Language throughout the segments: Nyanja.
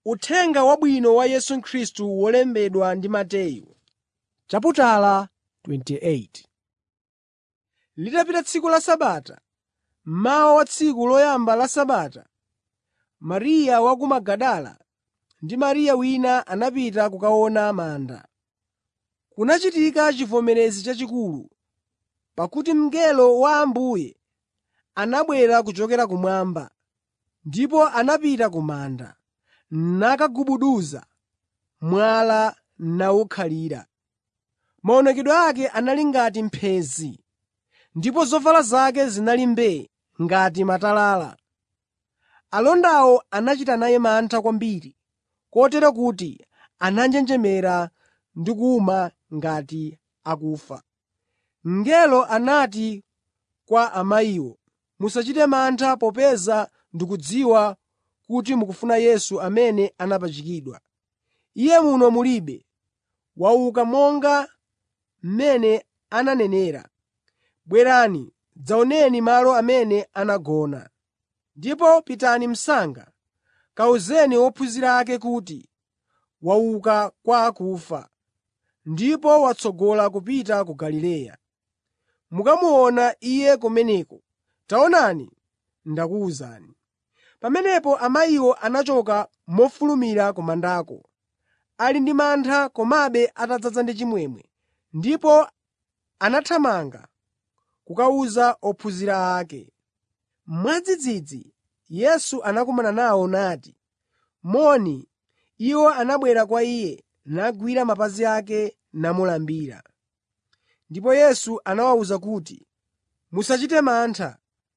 Uthenga Wabwino wa Yesu Khristu wolembedwa ndi Mateyu. chaputala 28 Litapita tsiku la Sabata, mmawa wa tsiku loyamba la Sabata, Mariya wa ku Magadala ndi Mariya wina anapita kukaona manda. Kunachitika chivomerezi chachikulu, pakuti mngelo wa Ambuye anabwera kuchokera kumwamba, ndipo anapita ku manda, nakagubuduza mwala nawukhalira. Maonekedwe ake anali ngati mphenzi, ndipo zovala zake zinali mbee ngati matalala. Alondawo anachita naye mantha kwambiri, kotero kuti ananjenjemera ndi kuwuma ngati akufa. Mngelo anati kwa amayiwo, “Musachite mantha popeza ndikudziwa kuti mukufuna Yesu amene anapachikidwa. Iye muno mulibe. Wauka monga mmene ananenera. Bwerani, dzaoneni malo amene anagona. Ndipo pitani msanga, kawuzeni ophunzira ake kuti, wauka kwa akufa, ndipo watsogola kupita ku Galileya. Mukamuona Iye kumeneko. Taonani, ndakuwuzani.” Pamenepo amayiwo anachoka mofulumira ku mandako, ali ndi mantha komabe atadzaza ndi chimwemwe, ndipo anathamanga kukawuza ophunzira ake. Mwadzidzidzi Yesu anakumana nawo nati, “Moni.” Iwo anabwera kwa Iye, nagwira mapazi ake namulambira. Ndipo Yesu anawawuza kuti, “Musachite mantha.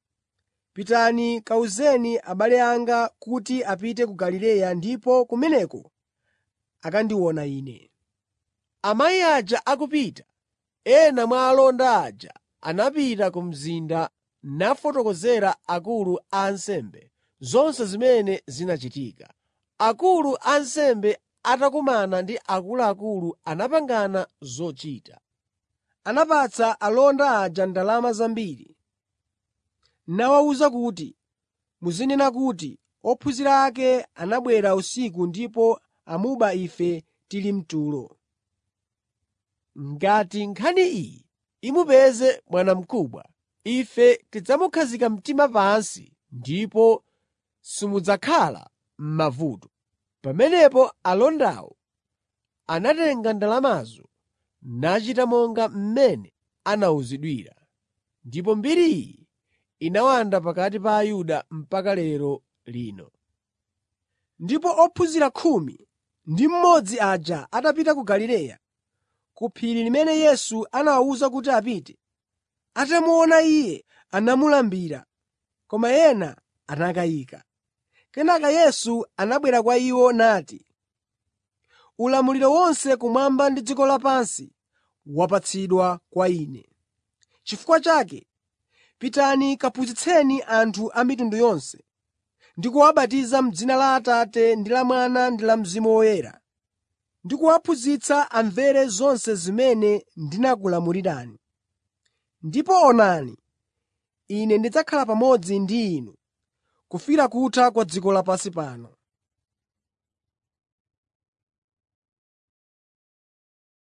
Pitani kawuzeni abale anga kuti apite ku Galileya ndipo kumeneko akandiona Ine.” Amayi aja akupita, ena mwa alonda aja anapita ku mzinda nafotokozera akulu a ansembe zonse zimene zinachitika. Akulu a ansembe atakumana ndi akuluakulu anapangana zochita. Anapatsa alonda aja ndalama zambiri, nawawuza kuti, “Muzinena kuti, ophunzira ake anabwera usiku ndipo amuba ife tili mtulo. Ngati nkhani iyi imupeze bwanamkubwa, ife tidzamukhazika mtima pansi ndipo simudzakhala m'mavuto.” Pamenepo alondawo anatenga ndalamazo nachita monga mmene anawuzidwira. Ndipo mbiri iyi inawanda pakati pa Ayuda mpaka lero lino. Ndipo ophunzira khumi ndi mmodzi aja atapita ku Galileya, ku phiri limene Yesu anawawuza kuti apite, atamuona Iye anamulambira, koma ena anakayika. Kenaka Yesu anabwera kwa iwo nati, “Ulamuliro wonse kumwamba ndi dziko lapansi wapatsidwa kwa Ine. Chifukwa chake, pitani kaphunzitseni anthu a mitundu yonse, ndi kuwabatiza m'dzina la Atate ndi la Mwana ndi la Mzimu Woyera, ndi kuwaphunzitsa amvere zonse zimene ndinakulamulirani. Ndipo onani, Ine ndidzakhala pamodzi ndi inu kufikira kutha kwa dziko lapansi pano.